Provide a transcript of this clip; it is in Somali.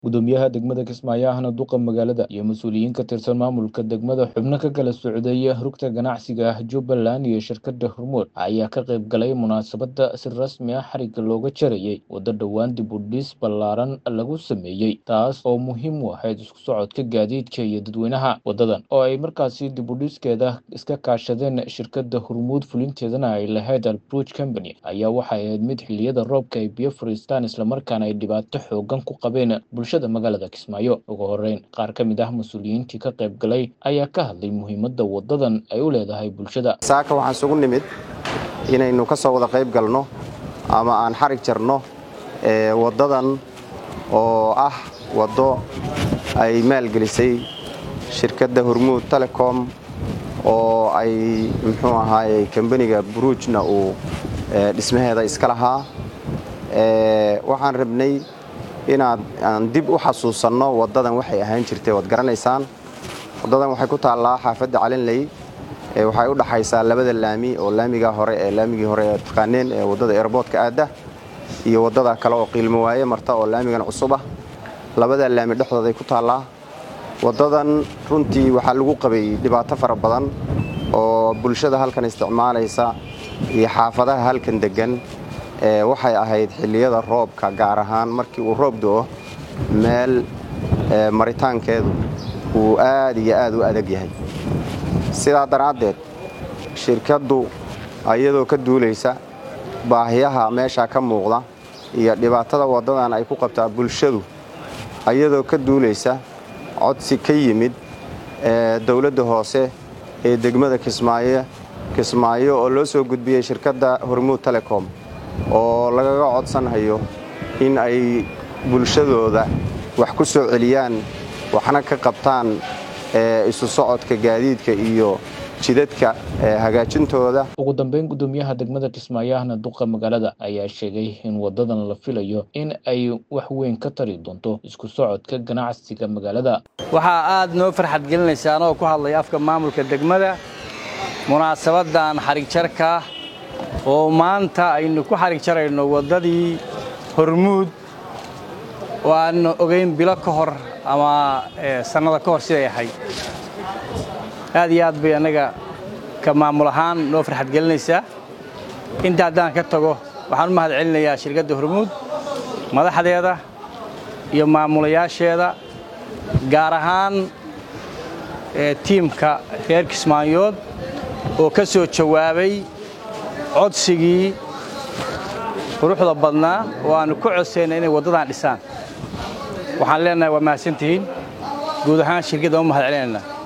gudoomiyaha degmada kismaayo ahna duqa magaalada iyo mas-uuliyiin ka tirsan maamulka degmada xubno ka kala socday rugta ganacsiga ah jubbaland iyo shirkada hormuud ayaa ka qayb galay munaasabada si rasmi ah xariga looga jarayay waddo dhowaan dib u dhis ballaaran lagu sameeyey taas oo muhiim u ahayd isku socodka gaadiidka iyo dadweynaha waddadan oo ay markaasi dib u dhiskeeda iska kaashadeen shirkada hormuud fulinteedana ay lahayd albuj company ayaa waxay ahayd mid xiliyada roobka ay biyo fariistaan islamarkaana ay dhibaato xoogan ku qabeen bulshada magaalada kismaayo ugu horeyn qaar ka mid ah mas-uuliyiintii ka qayb galay ayaa ka hadlay muhiimadda waddadan ay u leedahay bulshada saaka waxaan isugu nimid inaynu ka soo wada qayb galno ama aan xarig jarno waddadan oo ah waddo ay maalgelisay shirkadda hormuud telecom oo ay muxuu ahaayey kambaniga buruujna uu dhismaheeda iska lahaa waxaan rabnay inaad aan dib u xasuusanno waddadan waxay ahaan jirtay waad garanaysaan waddadan waxay ku taallaa xaafadda calinley waxay u dhaxaysaa labada laami oo laamiga hore ee laamigii hore ee taqaaneen ee waddada airboodka aadda iyo waddada kale oo qiilmo waaye marta oo laamigan cusub ah labada laami dhexdooday ku taallaa waddadan runtii waxaa lagu qabay dhibaato fara badan oo bulshada halkan isticmaalaysa iyo xaafadaha halkan deggan waxay ahayd xilliyada roobka gaar ahaan markii uu roob do'o meel maritaankeedu uu aad iyo aad u adag yahay sidaa daraaddeed shirkaddu iyadoo ka duulaysa baahiyaha meeshaa ka muuqda iyo dhibaatada waddadan ay ku qabtaa bulshadu iyadoo ka duulaysa codsi ka yimid dowladda hoose ee degmada kismaayo kismaayo oo loo soo gudbiyey shirkadda hormuud telecom oo lagaga codsanhayo in ay bulshadooda wax ku soo celiyaan waxna ka qabtaan isu socodka gaadiidka iyo jidadka hagaajintooda ugu dambeyn gudoomiyaha degmada kismaayo ahna duqa magaalada ayaa sheegay in waddadan la filayo in ay wax weyn ka tari doonto isku socodka ganacsiga magaalada waxaa aad noo farxad gelinaysa anoo ku hadlaya afka maamulka degmada munaasabadan xarig jarka oo maanta aynu ku xarig jarayno waddadii hormuud oo aan ogayn bilo ka hor ama sannada ka hor siday ahayd aad iyo aad bay annaga ka maamul ahaan noo farxad gelinaysaa inta haddaan ka tago waxaan u mahad celinayaa shirkadda hormuud madaxdeeda iyo maamulayaasheeda gaar ahaan tiimka reer kismaayood oo ka soo jawaabay codsigii quruxda badnaa oo aannu ku codsayna inay waddadan dhisaan waxaan leenahay waa mahadsantihiin guud ahaan shirkadda u mahad celinaynaa